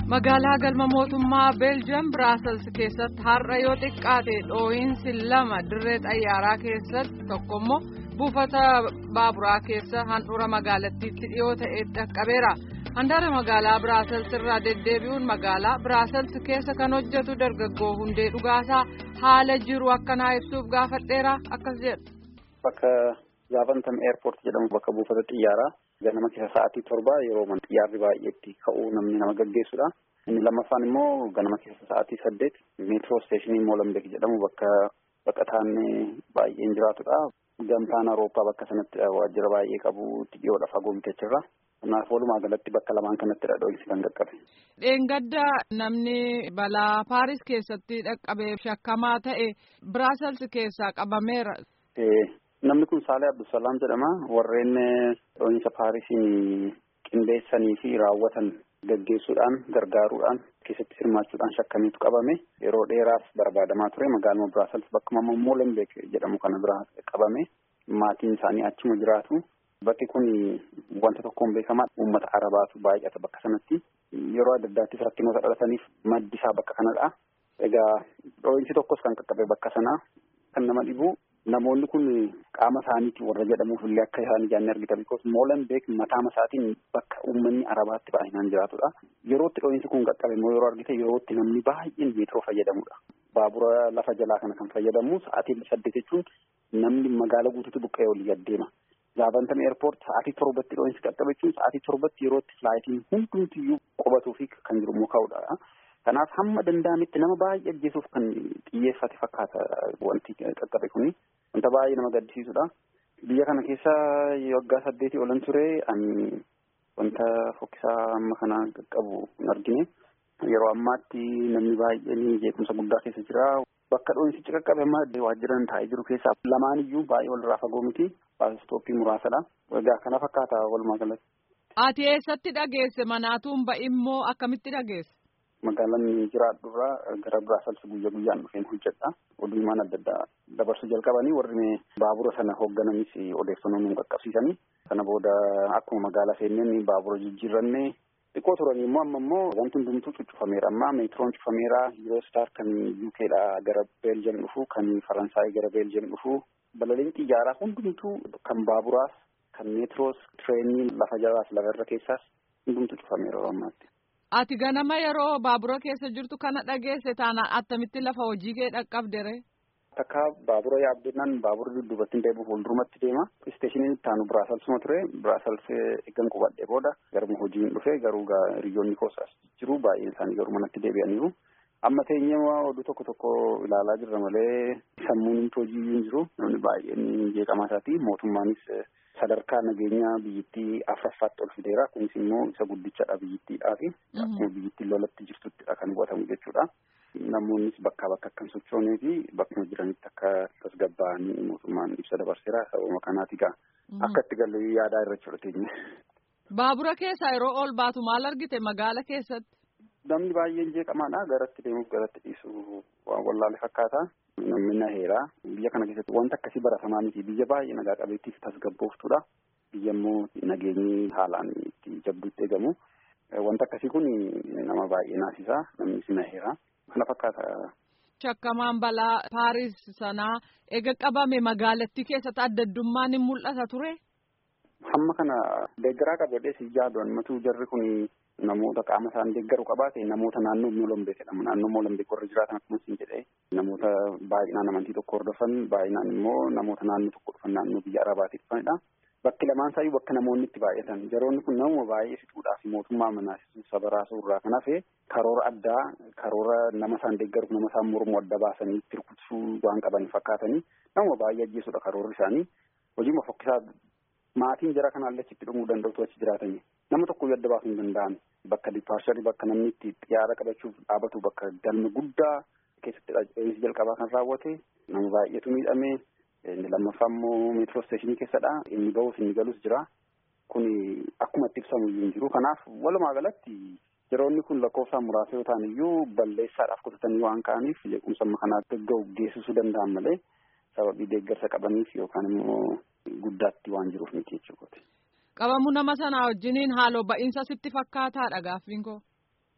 magaalaa galma mootummaa beeljiyam biraasels keessatti har'a yoo xiqqaate dhoohinsi lama dirree xayyaaraa keessatti tokkommoo buufata baaburaa keessa handhuura magaalattiitti dhiyoo ta'e dhaqqabeera handaara magaalaa biraasels irraa deddeebi'uun magaalaa biraasels keessa kan hojjetu dargaggoo hundee dhugaasaa haala jiru akkanaa ibsuuf gaafadheera akkas jedha. bakka zaafantam eerpoort jedhamu bakka buufata xiyyaaraa. ganama keessa sa'aatii torba yeroo xiyyaarri baay'eetti ka'uu namni nama gaggeessudha. Inni lammaffaan immoo ganama keessa sa'aatii saddeet meetiroo isteeshinii Moolambeek jedhamu bakka baqataan baay'een jiraatudha. Gamtaan Awurooppaa bakka sanatti waajjira baay'ee qabu dhiyoodha fagoo bitachirra. Kanaaf walumaa galatti bakka lamaan kanatti dhoohinsi kan qaqqabe. Dheengadda namni balaa Paaris keessatti dhaqqabee shakkamaa ta'e Biraasels keessaa qabameera. Namni kun Saalee Abdulsalaam jedhama. Warreen dhoohinsa Paarisiin qindeessanii fi raawwatan gaggeessuudhaan gargaaruudhaan keessatti hirmaachuudhaan shakkameetu qabame. Yeroo dheeraaf barbaadamaa ture. Magaaluma Biraasels bakkuma Moolenbeek jedhamu kana biraa qabame. Maatiin isaanii achuma jiraatu. Bakki kun wanta tokkoon beekamaa uummata Arabaatu baay'ata bakka sanatti. Yeroo adda addaattis rakkinoota dhalataniif maddi isaa bakka kanadha. Egaa dhoohinsi tokkos kan qaqqabe bakka sanaa kan nama dhibu. Namoonni kun qaama isaaniitiin warra jedhamuuf illee akka isaan ijaanni argita. Bikoos Moolenbeek mataa isaatiin bakka uummanni Arabaatti baay'inaan jiraatudha. Yerootti dhoohinsi kun qaqqabe immoo yeroo argite yerootti namni baay'een meetiroo fayyadamudha. Baabura lafa jalaa kana kan fayyadamu sa'aatii saddeet jechuun namni magaala guutuutti buqqa'ee olii adeema. Zaavantam eerpoort sa'aatii torbatti dhoohinsi qaqqabe jechuun sa'aatii torbatti yerootti filaayitiin hundumtiyyuu qubatuu fi kan jiru immoo ka'udha. Kanaaf hamma danda'ametti nama baay'ee ajjeesuuf kan xiyyeeffate fakkaata wanti qaqqabe kuni. Wanta baay'ee nama gaddisiisudha. Biyya kana keessa waggaa saddeetii olan ture ani wanta fokkisaa amma kana qaqqabu hin argine. Yeroo ammaatti namni baay'een jeequmsa guddaa keessa jira. Bakka dhoohinsichi qaqqabe amma waajjiran taa'ee jiru keessaa lamaan iyyuu baay'ee walirraa fagoo miti. Baasistooppii muraasadha. Egaa kana fakkaata walumaa galatti. Ati eessatti dhageesse manaatuun ba'immoo akkamitti dhageesse? Magaalaan jiraadhurraa gara Biraasels guyyaa guyyaan dhufeen hojjedha. Oduumaan adda addaa dabarsuu jalqabanii warri baabura sana hooggananis odeeffannoo nu qaqqabsiisanii. Sana booda akkuma magaalaa seenneen baabura jijjiirranne xiqqoo turanii immoo amma immoo wanti hundumtuu cuccufameera. Amma meetiroon cufameera. Yuroostar kan UKdha gara Beeljiயம் dhufu kan Faransaay gara Beeljiயம் dhufu. Balaliin xiyyaaraa hundumtuu kan baaburaas kan meetiroos tireenii lafa jalaas lafa irra keessaas hundumtuu cufameera yeroo ammaatti. Ati ganama yeroo baabura keessa jirtu kana dhageesse taanaan attamitti lafa hojii kee dhaqqabdere? Takka baabura yaabdinaan baabura dudduubatti deemu fuuldurumatti deema. Isteeshiniin itti aanu Biraaselsuma ture. Biraasels eeggan qubadhee booda garuma hojiin dhufe garuu hiriyoonni koosas jiru baay'een isaanii garuu manatti deebi'aniiru. Amma teenyee oduu tokko tokko ilaalaa jirra malee sammuun hojii hin jiru. Namni baay'een jeeqamaa isaati. Mootummaanis sadarkaa nageenyaa biyyittii afuraffaatti ol fideera. Kunis immoo isa guddichadha biyyittiidhaafi. Akkuma biyyittiin lolatti jirtuttidha kan hubatamu jechuudha. Namoonnis bakkaa bakka akka hin sochoonee fi bakkuma jiranitti akka tasgabbaa'anii mootummaan ibsa dabarseera. Sababa kanaati egaa akka itti gallu yaadaa irra jechuudha Baabura keessaa yeroo ol baatu maal argite magaala keessatti? Namni baay'een jeeqamaadha. Garatti deemuuf garatti dhiisu waan wallaale fakkaata. Namni naheera. Biyya kana keessatti wanta akkasii baratamaa miti. Biyya baay'ee nagaa qabeettiif tasgabbooftuudha. Biyya immoo nageenyi haalaan itti jabduutti eegamu. Wanta akkasii kun nama baay'ee naasisa. Namni si naheera. Kana fakkaata. Shakkamaan balaa Paaris sanaa eega qabame magaalattii keessatti adda addummaan hin mul'ata ture? Hamma kana deeggaraa qabadhee si yaadu ammatu jarri kun namoota qaama isaan deeggaru qabaate namoota naannoo Moolambeek jedhamu. Naannoo Moolambeek warra jiraatan akkuma isin jedhee namoota baay'inaan amantii tokko hordofan baay'inaan immoo namoota naannoo tokko dhufan naannoo biyya Arabaatii dhufanidha. Bakki lamaan isaayyuu bakka namoonni itti baay'atan. Jaroonni kun namuma baay'ee fixuudhaaf mootummaa manaasisuu saba raasuu irraa kan hafe karoora addaa karoora nama isaan deeggaruuf nama isaan mormu adda baasanii itti rukutsuu waan qaban fakkaatanii namuma baay'ee ajjeesudha karoorri isaanii. Hojiima fokkisaa maatiin jara kanaallee achitti dhumuu danda'utu achi jiraatanii. Nama tokko adda baasuu hin danda'an. Bakka dipaasharii bakka namni itti xiyyaara qabachuuf dhaabatu bakka galma guddaa keessatti dhoohinsi jalqabaa kan raawwate nama baay'eetu miidhame. Inni lammaffaa immoo meetiroo isteeshinii keessadha. Inni bahus inni galus jira. Kun akkuma itti ibsamu iyyuu hin jiru. Kanaaf walumaa galatti yeroonni kun lakkoofsaan muraasa yoo ta'an iyyuu balleessaadhaaf kutatanii waan ka'aniif jeequmsa amma kanaa gagga'u geessisuu danda'an malee sababii deeggarsa qabaniif yookaan immoo guddaatti waan jiruuf miti jechuudha. Qabamuu nama sanaa wajjiniin haaloo ba'iinsa sitti fakkaataadha gaaffiin koo.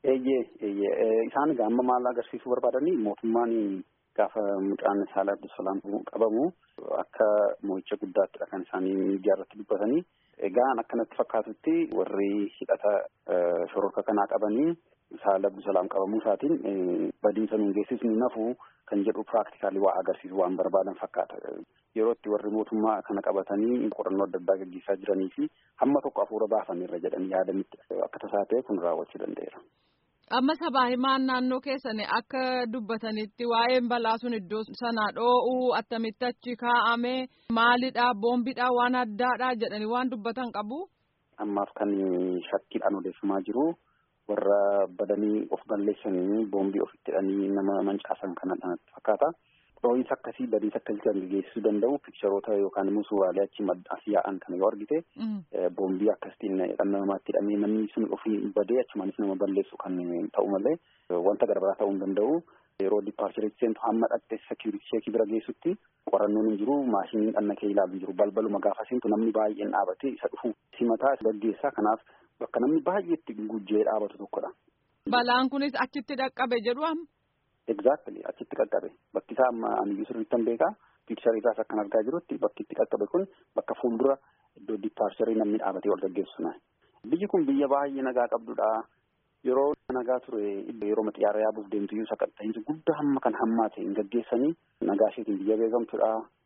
Eeyyee eeyyee isaan gaama maal agarsiisuu barbaadanii mootummaan gaafa mucaan Saalee Abdulsalaam qabamu akka mo'icha guddaattidha kan isaanii miidiyaa irratti dubbatanii. Egaan akkanatti fakkaatutti warri hidhata shororka kanaa qabanii Saalee Abdulsalaam qabamuu isaatiin badiinsa nuun geessisni nafu kan jedhu piraaktikaalii waa agarsiisu waan barbaadan fakkaata. Yeroo itti warri mootummaa kana qabatanii qorannoo adda addaa gaggeessaa jiranii fi hamma tokko hafuura baafanirra jedhanii yaadanitti akka tasaa ta'e kun raawwachuu danda'eera. Amma sabaa himaan naannoo keessan akka dubbatanitti waa'een balaa sun iddoo sana dhoo'uu attamitti achi kaa'ame maalidha boombiidha waan addaadha jedhanii waan dubbatan qabu. Ammaaf kan shakkiidhaan odeeffamaa jiru warra badanii of balleessanii boombii ofitti hidhanii nama mancaasan kanadha fakkaata. Dhoo'insa akkasii badiinsa akkasii kan geessisuu danda'u piikcharoota yookaan immoo suuraalee achi maddaas yaa'an kana yoo argite boombii akkasitiin dhala namaatti hidhamee namni sun ofii badee achumaanis nama balleessu kan ta'u malee wanta garaagaraa ta'uu hin danda'u. Yeroo diippaarcheriitti seentu hamma dhatte sekiuritii sheekii bira geessutti qorannoon hin jiru maashiniin dhanna kee ilaalu hin jiru balbaluma gaafa seentu namni baay'een dhaabate isa dhufu simataa gaggeessaa kanaaf bakka namni baay'eetti gujjee dhaabatu tokkodha. Balaan kunis achitti dhaqqabe jedhu amma. Exactly achitti qaqqabe bakki isaa amma aniyyuu sirriitti hin beekaa piikcharii isaas akkan argaa jirutti bakki itti qaqqabe kun bakka fuuldura iddoo diippaarcherii namni dhaabatee wal gaggeessuna. Biyyi kun biyya baay'ee nagaa qabdudha. Yeroo nagaa ture yeroo xiyyaara yaabuuf deemtu sakatta'iinsi guddaa hamma kan hammaate hin gaggeessanii nagaa isheetiin biyya beekamtudha.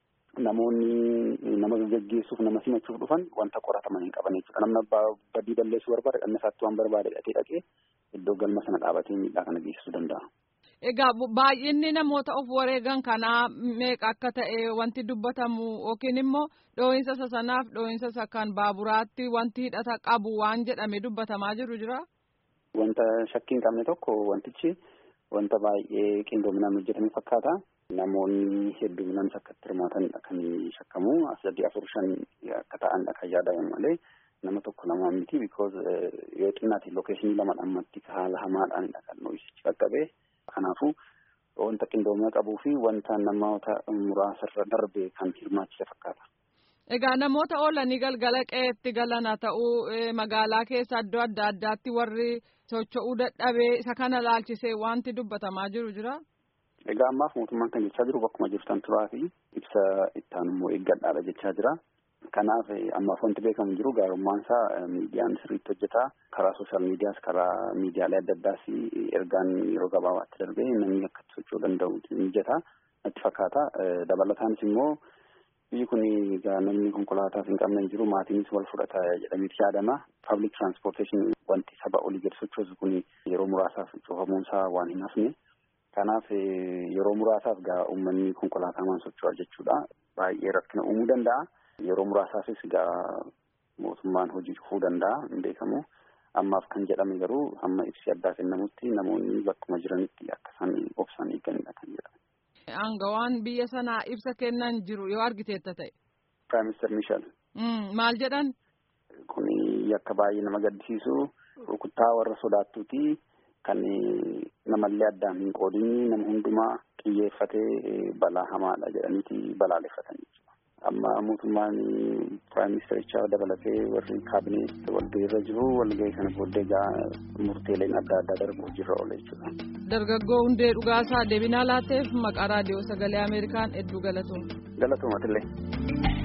Namoonni nama gaggeessuuf nama simachuuf dhufan wanta qorataman hin qaban jechuudha. Namni badii balleessuu barbaade dhanna isaatti waan barbaade dhaqee dhaqee iddoo galma sana dhaabatee miidhaa kana geessisuu danda'a. Egaa baay'inni namoota of wareegan kanaa meeqa akka ta'e wanti dubbatamu yookiin immoo dhoo'insa isa sanaaf dhoo'insa isa kan baaburaatti wanti hidhata qabu waan jedhame dubbatamaa jiru jira. Wanta shakkii hin qabne tokko wantichi wanta baay'ee qindoominaan hojjetame fakkaata. Namoonni hedduminaan akka itti hirmaatanidha kan shakkamu as sadii afur shan akka ta'anidha kan yaadamu malee nama tokko lama miti because yoo xinnaati lookeeshinii lama ammatti haala hamaadhaanidha kan dhoo'insichi qaqqabe. Kanaafuu wanta qindoomina qabuu fi wanta namoota muraasarra darbe kan hirmaachise fakkaata. Egaa namoota oolanii galgala qe'eetti galan haa ta'uu magaalaa keessa iddoo adda addaatti warri socho'uu dadhabee isa kana laalchisee wanti dubbatamaa jiru jira. Egaa ammaaf mootummaan kan jechaa jiru bakkuma jirtan turaa fi ibsa ittaan immoo eeggadhaadha jechaa jira. Kanaaf ammaaf wanti beekamu jiru gaarummaan isaa miidiyaan sirriitti hojjetaa karaa sooshaal miidiyaas karaa miidiyaalee adda addaas ergaan yeroo gabaabaatti darbee namni akka itti socho'uu danda'u mijataa natti fakkaata. Dabalataanis immoo biyyi kun egaa namni konkolaataas hin qabne hin jiru maatiinis wal fudhata jedhameeti yaadama. Public transportation wanti saba olii gadi sochoosu kun yeroo muraasaaf cufamuun isaa waan hin hafne. Kanaaf yeroo muraasaaf gaa uummanni konkolaataa socho'a jechuudha. Baay'ee rakkina uumuu danda'a. Yeroo muraasaafis egaa mootummaan hojii cufuu danda'a hin beekamu. Ammaaf kan jedhame garuu hamma ibsi addaa kennamutti namoonni bakkuma jiranitti akka isaan obsaan eeganidha kan jedhame. Aangawaan biyya sanaa ibsa kennan jiru yoo argiteetta ta'e. Prime Minister Michel. Maal jedhan? Kun yakka baay'ee nama gaddisiisu rukuttaa warra sodaattuuti kan namallee addaan hin qoodin nama hundumaa xiyyeeffatee balaa hamaadha jedhaniiti balaaleffatanii. amma mootummaan piraayim ministerichaa dabalatee warri kaabinee walgahii irra jiru walgahii kana booddee egaa murteeleen adda addaa darbu hojiirra oola jechuudha. Dargaggoo hundee dhugaasaa deebinaa laatteef maqaa raadiyoo sagalee Ameerikaan hedduu galatooma. Galatoomatillee.